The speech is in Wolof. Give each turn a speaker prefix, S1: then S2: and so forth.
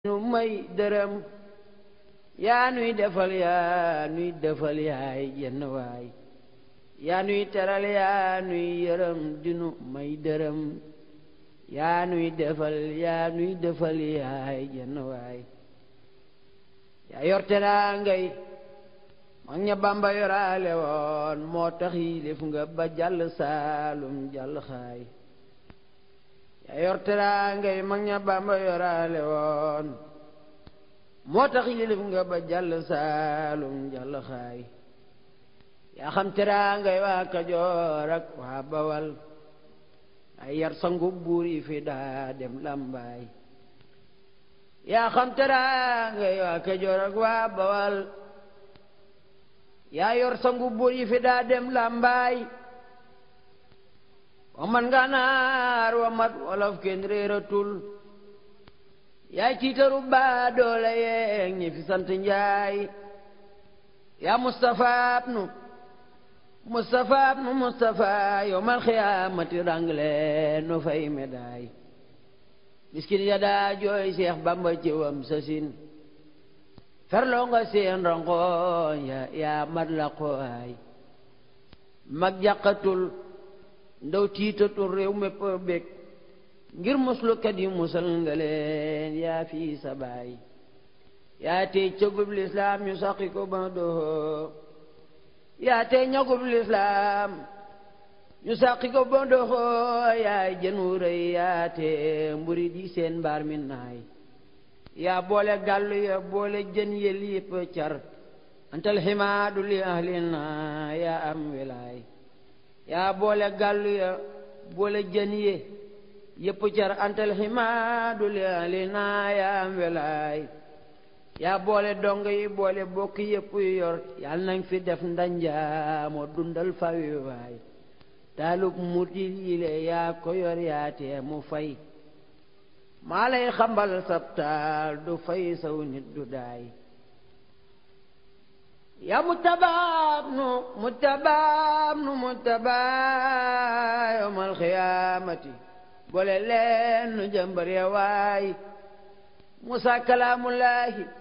S1: nu may dërëm yaa nuy defal yaa nuy defal yaay jenn waay yaa nuy teral yaa nuy yërëm dinu may dërëm yaa nuy defal yaa nuy defal yaay jenn waay yaa yor teraa ngay mag ña Bamba yoraale woon moo tax yilif nga ba jàll saalum jàll xaay yaa yor teraa ngay mag ña Bamba yoraale woon moo tax yilif nga ba jàll saalum jàll xaay yaa xam teraa ngay waa Kajoor ak waa Bawal ay yar sangu buur yi fi daa dem làmbaay yaa xam teraa ngay waa Kajoor ak waa Bawal yaa yor sangu buur yi fi daa dem làmbaay wa man ganaar wa mat wolof kenn réeratul yaay ciitaru baa doole yeeg ñi fi sant njaay yaa Mustafa nu Mustafa nu Mustafa yowmal xiyaamati rangle no fay médaay miskin ya daa jooy Seex Bamba ci wam sasin ferloo nga seen rongoñ ya yaa mat la qooy mag jàqatul ndaw tiitatul réew mépp bég ngir muslukat yi musal nga leen yaa fii sa baay yaa tey cëgub lislaam ñu saqi ko ba doxoo yaa tey ñagub lislaam ñu saqi ko ba doxoo yaay jën wu rëy yaa tey mburi di seen mbaar mi naay yaa boole gàllu ya boole jën yël yëpp car antal ximaadu li ahlina yaa am wilaay yaa boole gàllu ya boole jën ye yëpp car antal ximaadu li ahlina yaa am wilaay yaa boole dong yi boole bokk yëpp yor yal nañ fi def ndanja moo dundal fawi waay taalub mutil yile yaa ko yor yaa tee mu fay maa lay xambal sabtaal du fay saw nit du daay yaa mutabaab nu mutabaab nu mutabaab yawmal xiyaamati boole leen nu jëmbar ya waay musa kalaamullaahi